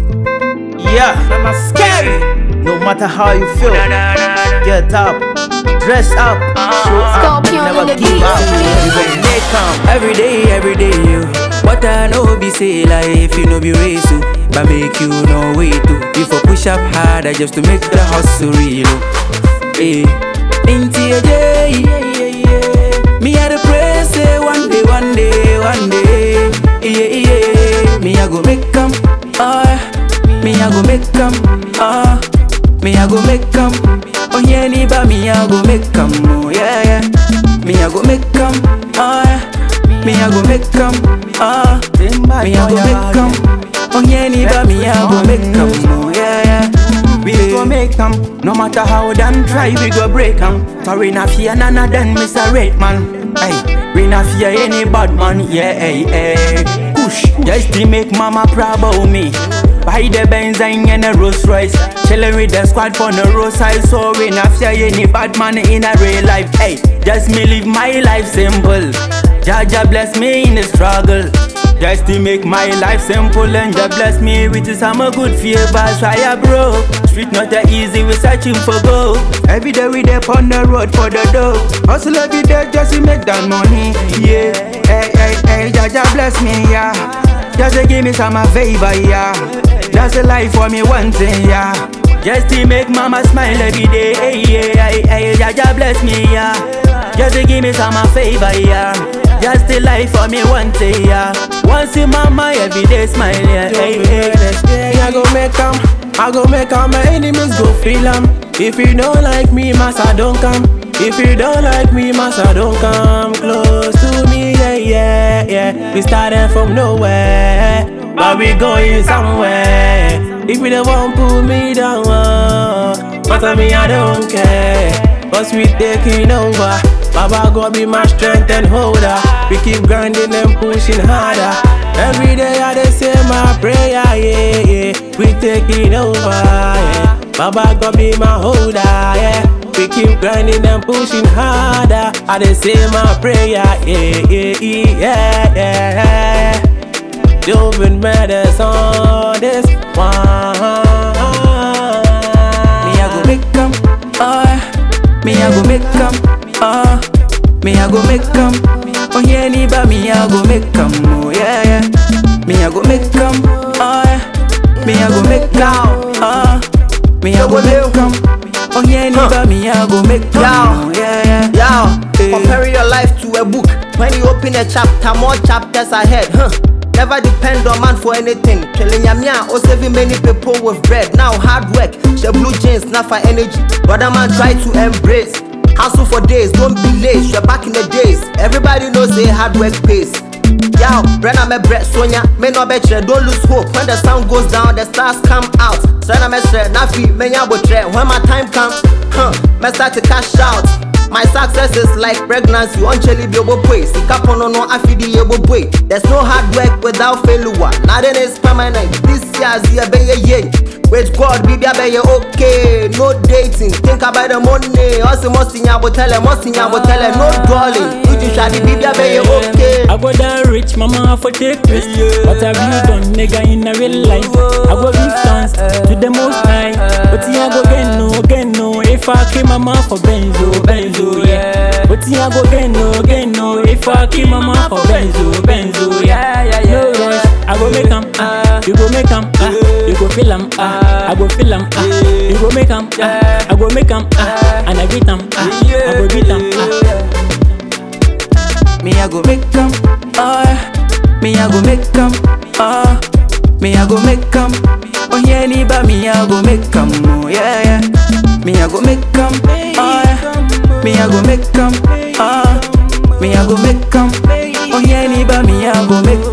Yeah, I'm scary. No matter how you feel, get up, dress up, show up, Scorpion never on the give beat. up. You gon' make 'em. Every day, every day, you. What I know be say life, you know be race, oh. but make you no way to. If I push up harder just to make the hustle real, oh. hey. Into your day, me had to pray say one day, one day, one day, yeah, yeah. Me I go make 'em, oh, yeah. me I go make 'em, oh, me I go make 'em. Oh yeah, ni ba me I go make 'em, oh yeah, yeah. Me I go make 'em, oh yeah. Me I go make 'em, ah. Me I go make 'em. Oh yeah, ni ba me I go make 'em, oh yeah, yeah. We go make 'em, no matter how them try, we go break 'em. For we not fear none of them, Mr. Red Man. Hey, we not fear any bad man, yeah, hey, hey. Push, just to make mama proud about me. Buy the Benzine and the Rolls Royce. Chillin' with the squad for the roadside, so we not fear any bad man in a real life. Hey, just me live my life simple. Jaja bless me in the struggle. Just to make my life simple and just bless me with some good favors. I am broke. Street not that easy, we searching for gold. Every day we dey on the road for the dough. Hustle every day just to make that money. Yeah, hey, hey, hey, Jaja bless me, yeah. Just to give me some favor, yeah. That's the life for me one thing, yeah. Just to make mama smile every day, hey, yeah, hey, hey, Jaja bless me, yeah. Just to give me some favor, yeah. Just the life for me one day, yeah. Once in mama every day smile, yeah. Hey, hey. Me, I go make 'em, I go make 'em, my enemies go feel 'em. If you don't like me, massa don't come. If you don't like me, massa don't come close to me, yeah, yeah, yeah. We started from nowhere, but we going somewhere. If you don't want pull me down, uh, matter me, I don't care. Cause we taking over. Baba God be my strength and holder. We keep grinding and pushing harder. Every day I dey say my prayer, yeah, yeah. We taking over, yeah. Baba God be my holder, yeah. We keep grinding and pushing harder. I dey say my prayer, yeah, yeah, yeah, yeah. Doing matters on this one. Me I go make 'em, oh yeah. Me I go make 'em, oh. Me I go make 'em. Oh yeah, ni ba me I go make 'em, oh yeah, yeah. Me I go make 'em, oh yeah. Me I go make 'em, oh. Me I go make 'em. Oh yeah, ni ba me I go make 'em, oh yeah, yeah. Yo, Hey. comparing your life to a book. When you open a chapter, more chapters ahead. Huh. Never depend on man for anything. Killing yamia or saving many people with bread. Now hard work, the blue jeans, not for energy. Brother man try to embrace. Hustle for days, don't be late. You're back in the days. Everybody knows say hard work pays. Yo, Brenna me bread Sonia, me no betre, don't lose hope. When the sun goes down, the stars come out. Sena me sre, nafi, me nya botre. When my time come, huh, me start to cash out. My success is like pregnancy, uncheli bi obo boy. Sika pono no afidi ebo boy. There's no hard work without failure. Nothing is permanent. This year's year be ye ye. With God, be be ye okay. No dating. Think about the money. Also, must in yabo tell must in yabo tell No dwelling. You just shall be be be ye okay. I go down rich, mama for take risk. What have you done, nigga, in a real life? I go give thanks to the most high. But yeah, go get no, get no. If I kill mama for benzo, benzo, yeah. But yeah, go get no, get no. If I kill mama for benzo, benzo, yeah, yeah, yeah. No rush, I go make 'em, ah. You go make 'em, ah. You go feel 'em, ah. I go feel 'em, ah. You go make 'em, ah. I go make 'em, ah. And I beat 'em, ah. I go beat 'em, ah. Me I go make 'em, oh yeah. Me I go make 'em, oh. Me I go make 'em. Oh yeah, ni ba me I go make 'em, oh yeah yeah. Me I go make 'em, oh yeah. Me I go make 'em, oh. Me I go make 'em. Oh yeah, ni ba me I go make